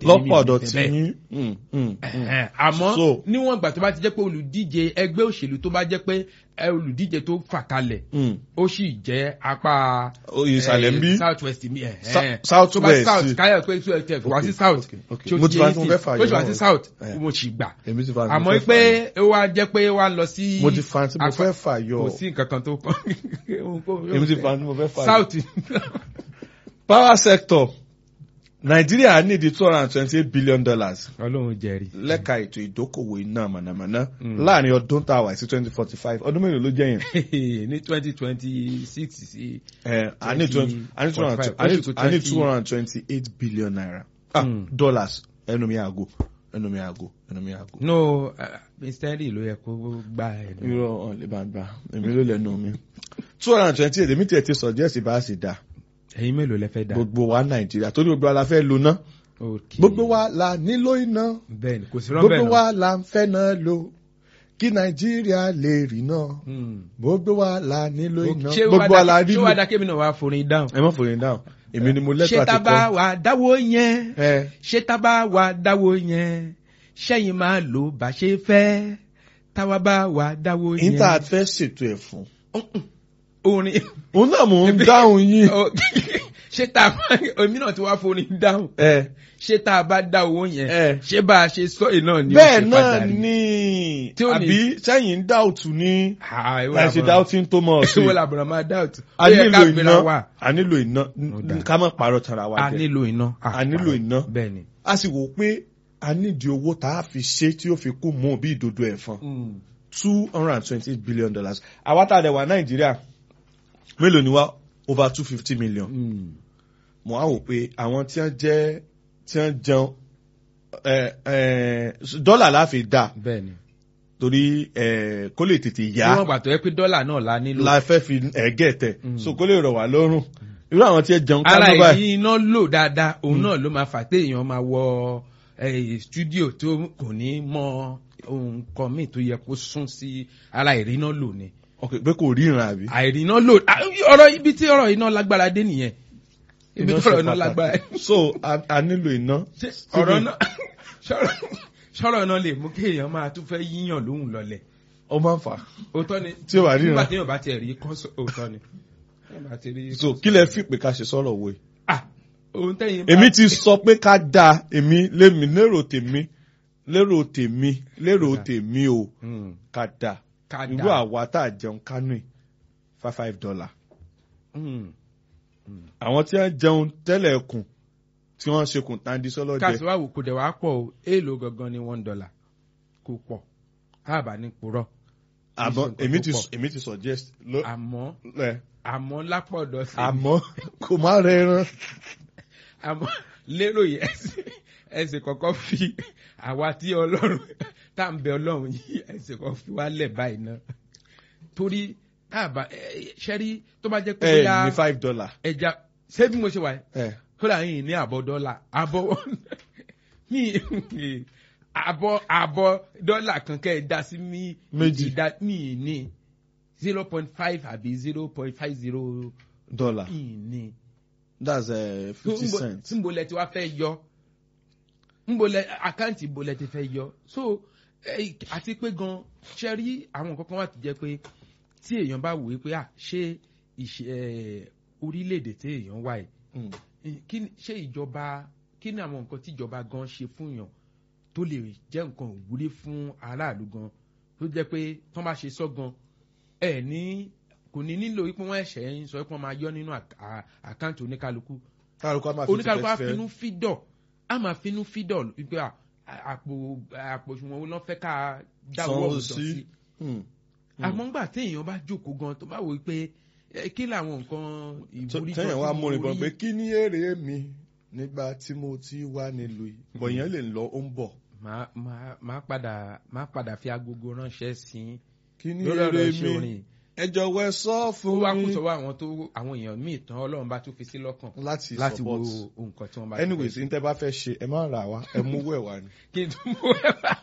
lọ́pọ̀ ọ̀dọ̀ Èmi ò tí fẹ́ bẹ́ẹ̀. yín. Mm, mm, mm. Ẹ̀hẹ́n, àmọ́ So- níwọ̀n ìgbà tó bá ti jẹ́ pé olùdíje ẹgbẹ́ òṣèlú tó bá jẹ́ pé ẹ, olùdíje tó fà kalẹ̀ Mm. ó sì jẹ́ apá Oyè ìsàlẹ̀ ń bí. south west mi ẹ̀ Sa- south tó bá west. south káyọ̀ pé tó ẹ̀ wá sí Okay, south okay, okay. tí ó Mo ti ti fa yé tí mo sí fẹ́ fà ó sì wá yọ. sí south Eh. mo sì gbà èmi ti fa tí mo àmọ́ fẹ́ fà pé yọ. ó wá jẹ́ pé ó wá lọ sí mo ti fa tí mo apá- fẹ́ fà yọ. kò sí nǹkan kan tó kàn èmi ti fa tí mo fẹ́ fà yọ. south power sector nàìjíríà nídìí two hundred and twenty eight billion dollars ọlọ́run jẹ́rìí. lẹ́ka ètò ìdókòwò iná mànàmáná Mm. láàrin ọdún tá a wà sí twenty forty five ọdún mélòó ló jẹ́ yẹn. ní twenty twenty six sí. Eh, a ní twenty a ní two hundred and- a ní- a ní two hundred and twenty eight billion naira ah Mm. dollars ẹnu mi àgò ẹnu mi àgò ẹnu mi àgò. no mr lee ló yẹ kó gba ẹ̀ lọ. irọ́ ọ̀ lè bá gbà èmi ló lẹ́nu mi. two hundred and twenty eight èmi tiẹ̀ ti suggest bá a sì dá ẹ̀yin mélòó lẹ fẹ́ dá. gbogbo wa nàìjíríà torí gbogbo wa la fẹ́ lo ná Okay. gbogbo wa la nílò iná bẹ́ẹ̀ni kò sí rọ́bẹ̀ gbogbo náà. wa la ń fẹ́ náà lo kí nàìjíríà lè rí náà Hmm. gbogbo wa la nílò iná ṣé gbogbo wa la rí ṣé wàá lò. dá kébì náà wàá forin dáhùn. ẹ má fòrin dáhùn èmi ni mo lẹ́tọ̀ ṣé àti tábà kọ́. wà dáwó yẹn ẹ ṣé tábà wà dáwó yẹn ṣẹ́yìn máa lò bá ṣe fẹ́ táwa bá wà dáwó yẹn. níta fẹ́ ṣètò ẹ̀ fún. orin òun náà mò ń dáhùn yín. Oh, ṣé tá a bá omi náà ti wá forin dáhùn ẹ ṣé tá a bá dá owó yẹn ẹ ṣé bá a ṣe sọ yìí náà ni ó bẹ́ẹ̀ ṣe náà padà rí? ni Tí ó ní- àbí sẹ́yìn ń dáùtù ní Ah, ìwọ láì ṣe làbọ̀rọ̀- dáùtí tó mọ̀ sí. ìwọ làbọ̀rọ̀ máa doubt. a Ó yẹ ká nílò gbéra iná wà. a nílò iná Ó dáa. ká má parọ́ tara wa a jẹ. nílò iná. A nílò iná. bẹ́ẹ̀ ni. a sì wò pé a nídìí owó tá a fi ṣe tí ó fi kú mú bí ìdodo ẹ̀fọn two hundred and twenty eight billion dollars àwa tá a dẹ̀ wà nàìjíríà mélòó ni wá over two fifty million Mm. mo á wò pé àwọn tí wọ́n jẹ́ tí wọ́n jẹun ẹ ẹ dọ́là la fi dá bẹ́ẹ̀ ni. torí ẹ kó lè tètè tí yá wọ́n gbà tó yẹ pé dọ́là náà la nílò. la fẹ́ fi ẹ̀gẹ́ tẹ̀ Mm. so kó lè rọ̀ wá lọ́rùn irú àwọn tí ẹ jẹun ara kánú báyìí ìdí iná lò dáadáa òun náà ló máa fà téèyàn máa wọ eh, studio tó kò ní mọ nǹkan míì tó yẹ kó sún sí ara ìrìnà lò ni. ok pé kò ríran àbí. àìrìnà lò ah, ọ̀rọ̀ ibi tí ọ̀rọ̀ iná lágbára dé nìyẹn. ibi Iná tí ọ̀rọ̀ ṣe iná pàtàkì. lágbára. so a a nílò iná. Ṣé ọ̀rọ̀ náà ṣọ̀rọ̀- ṣọ̀rọ̀ náà lè mú kéèyàn máa tún fẹ́ yíyàn lóhùn lọlẹ̀. ó máa ń fà. òótọ́ ni Tí ó bá ríran. nígbà tí yóò bá tiẹ̀ rí kọ́sọ̀ òótọ́ ni. Tí yóò bá ti rí so kọ́sọ̀- kí lẹ fi pé ká ṣe sọ̀rọ̀ wo yìí. ah òun tẹ́yìn bá- èmi ti sọ pé ká da èmi lémi lérò tèmi lérò tèmi lérò tèmi o Hmm, ká da ká irú dà. àwa tá a jẹun kánú yìí five five dollar Hmm. àwọn tí wọ́n jẹun tẹ́lẹ̀ kùn tí wọ́n ṣe kùn tán di sọ́lọ́jẹ káàsì wá wò kò dẹ̀ wá pọ̀ o èèlò gangan ni one dollar kò pọ̀ káàbà ní purọ́ àmọ́ Kì í ṣe nǹkan èmi tó ti pọ̀. èmi ti suggest ló àmọ́ ẹ àmọ́ lápọ̀dọ̀ sí àmọ́ kò má rẹran àmọ́ lérò yẹn ẹsẹ̀- ẹsẹ̀ kọ̀ọ̀kan fi àwa tí ọlọ́run tá à ń bẹ ọlọ́run yìí ẹsẹ̀ kan fi wá lẹ̀ báyìí náà torí káàbà ṣẹ́rí tó bá jẹ́ pé ẹ bóyá ní five dollar ẹja ṣé bí mo ṣe wà yìí ẹ kódà yìí ní àbọ̀ dọ́là àbọ̀ mi àbọ̀ àbọ̀ dọ́là kan kẹ́ ẹ dá sí mi Méjì. ìdá mi ní zero point five àbí zero point five zero dollar mi ní. that's uh, fifty cents. nbo lẹ ti wá fẹ́ yọ nbo lẹ àkáǹtì nbo lẹ ti fẹ́ yọ so eh, àti pé gan ṣe rí àwọn nǹkan kan wà tó jẹ́ pé tí èèyàn bá wòye pé à ṣé ìṣe eh, orílẹ̀-èdè tí èèyàn wà yìí Mm. kí ni- ṣé ìjọba kí ni àwọn nǹkan tí ìjọba gan ṣe fún yàn tó lè jẹ́ nǹkan ìwúrí fún aráàlú gan tó jẹ́ pé tó bá ṣe sọ gan ẹ ní kò ní nílò wípé wọ́n ẹ̀ṣẹ̀ ń sọ pé wọ́n máa yọ nínú àk- à- àkáǹtì oníkálukú kálukú á máa fi oníkálukú á tìfẹ́ finú fídọ̀ á máa finú fídọ̀ wípé à, àpò àpò òṣùwọ̀n wo ló fẹ́ ká dáwọ́ Sanwó ọ̀dọ̀ sí. sí Mm. àmọ́ ńgbà téèyàn bá jókòó gan tó bá wò wípé ẹ, kí làwọn nǹkan ìwúrí gan tẹ́yìn wá tí mo múrin bọ̀ rí? pé kí ni èrè mi nígbà tí mo ti wà nílùú yìí bọ̀ yẹn lè lọ ó ń bọ̀ máa máa máa padà máa padà fi agogo ránṣẹ́ sí i kí ni lórí èrè ọ̀rọ̀ iṣẹ́ mi orin ẹ jọ̀wọ́ ẹ sọ ó fún wá kú mi sọ́wọ́ àwọn tó àwọn èèyàn míì tán ọlọ́run bá tún fi sí lọ́kàn láti láti wo support nǹkan tí wọ́n bá anyways ní tẹ́ bá fẹ́ ṣe ẹ má rà wá ẹ mú owó ẹ̀ wá ni. kí n tún mú ẹ bá.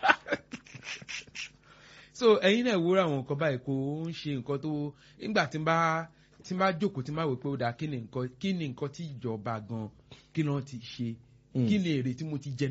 so ẹ̀yin náà wúrà àwọn nǹkan báyìí kò ń ṣe nǹkan tó nígbà tí n bá tí n bá jókòó tí n bá wò pé ó dáa kí ni nǹkan kí ni nǹkan tí ìjọba gan kí ni wọ́n ti ṣe kí ni èrè tí mo ti jẹ